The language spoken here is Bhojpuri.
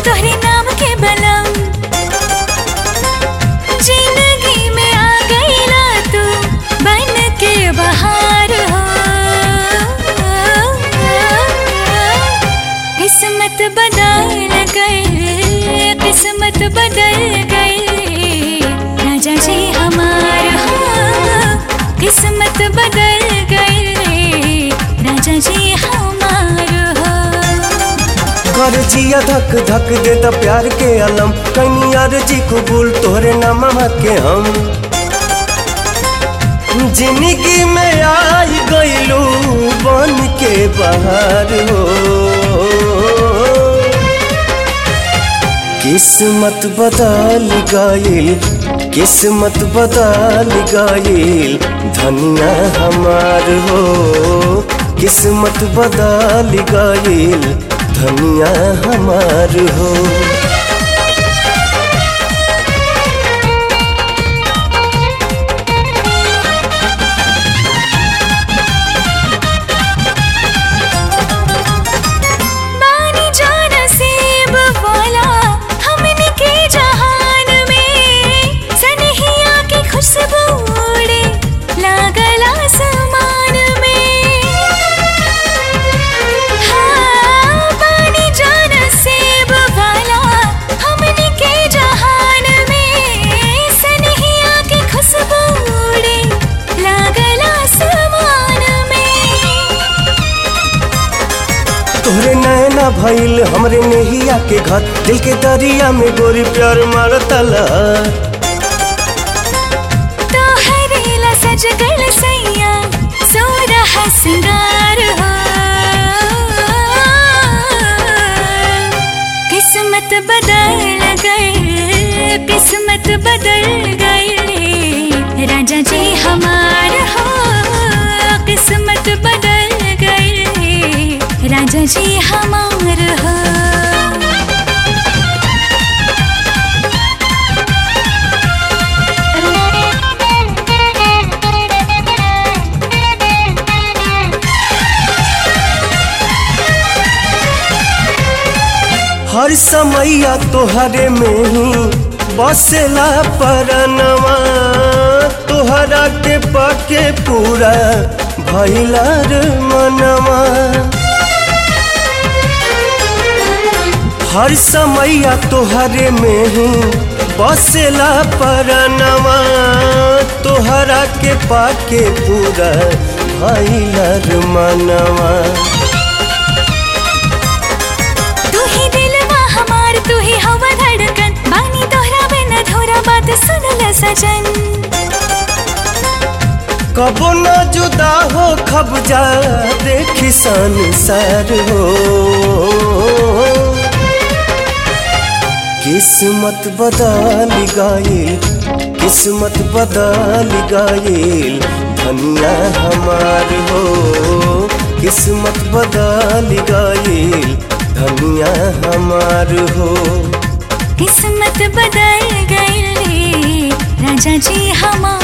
तोहरे नाम के बलम जिंदगी में आ गईला तू बन के बहार हो किस्मत बदल गई किस्मत बदल गई राजा जी हमार हो किस्मत बदल गई राजा जी हमार हो कर जिया धक धक दे द प्यार के अलम कहीं यार जी कबूल तोहरे नाम के हम जिंदगी में आई गईलू बन के बाहर हो किस्मत बदल गईल किस्मत बदल गईल धनिया हमार हो किस्मत बदल गईल धनिया हमार हो बानी जान सेब वाला हमने के जहान में सनहिया की खुशबू उड़े लागल आसमान में हाँ बानी जान सेब वाला हमने के जहान में सनहिया की खुशबू उड़े लागल आसमान में तोहरे नैना भइल हमरे नेहिया के घर दिल के दरिया में गोरी प्यार मारतला तोहरे ला सज गल सैया सोरह सिंगार हो किस्मत बदल गई किस्मत बदल गई राजा जी हमार हो किस्मत बदल गई राजा जी हमार हो हर समैया तोहरे में ही बसेला परनवा तोहरा के पाके पूरा भइला रे मनवा हर समैया तोहरे में ही बसेला परनवा तोहरा के पाके पूरा भइला रे मनवा तू ही दिलवा हमार तू ही हवा धड़कन बानी तोहरा बिन अधूरा बात सुनल सजन कबो न जुदा हो खब जा देखी संसार हो किस्मत बदल गईल किस्मत बदल गईल धनिया हमार हो किस्मत बदल गईल धनिया हमार हो किस्मत बदल गई राजा जी हमार